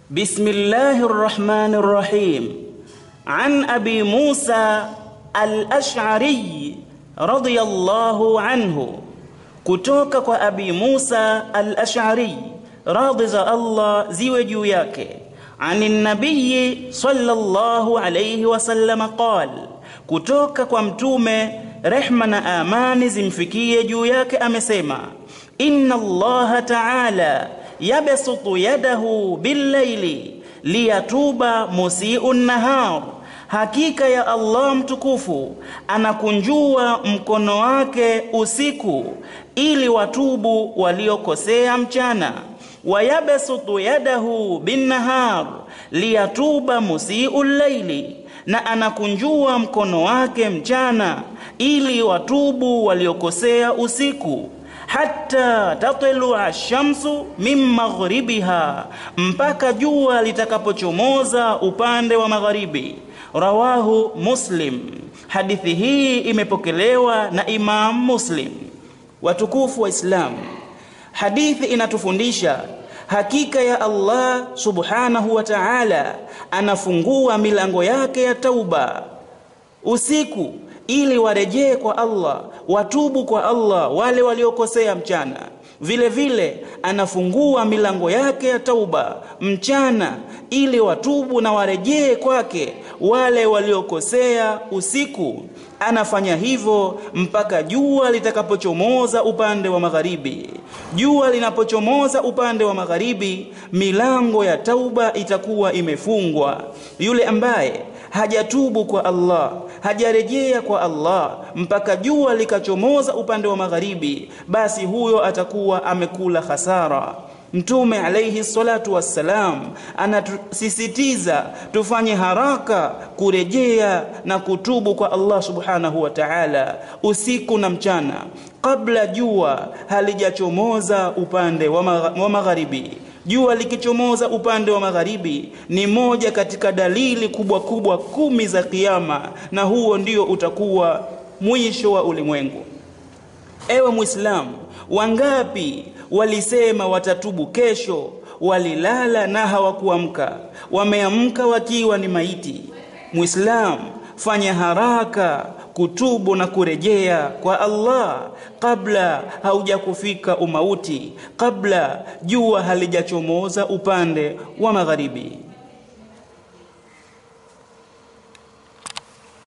بسم الله الرحمن الرحيم عن أبي موسى الأشعري رضي الله عنه kutoka kwa Abi Musa al-Ash'ari radhi za Allah ziwe juu yake ani nabii sallallahu alayhi wasallam qal kutoka kwa mtume rehma na amani zimfikie juu yake amesema inna Allah ta'ala yabsutu yadahu bil-layli liyatuba musii'un nahar hakika ya Allah mtukufu anakunjua mkono wake usiku ili watubu waliokosea mchana wayabsutu yadahu binnahar liyatuba musii'u llaili na anakunjua mkono wake mchana ili watubu waliokosea usiku hatta tatlua shamsu min maghribiha mpaka jua litakapochomoza upande wa magharibi rawahu muslim hadithi hii imepokelewa na imam muslim watukufu wa islam hadithi inatufundisha hakika ya Allah subhanahu wa ta'ala anafungua milango yake ya tauba usiku ili warejee kwa Allah watubu kwa Allah wale waliokosea mchana vile vile anafungua milango yake ya tauba mchana ili watubu na warejee kwake wale waliokosea usiku anafanya hivyo mpaka jua litakapochomoza upande wa magharibi jua linapochomoza upande wa magharibi milango ya tauba itakuwa imefungwa yule ambaye hajatubu kwa Allah hajarejea kwa Allah mpaka jua likachomoza upande wa magharibi basi huyo atakuwa amekula hasara Mtume alayhi salatu wassalam anatusisitiza tufanye haraka kurejea na kutubu kwa Allah subhanahu wa ta'ala usiku na mchana kabla jua halijachomoza upande wa magharibi jua likichomoza upande wa magharibi ni moja katika dalili kubwa kubwa kumi za kiyama na huo ndio utakuwa mwisho wa ulimwengu ewe muislamu wangapi walisema watatubu kesho walilala na hawakuamka wameamka wakiwa ni maiti muislamu fanya haraka kutubu na kurejea kwa Allah kabla haujakufika umauti kabla jua halijachomoza upande wa magharibi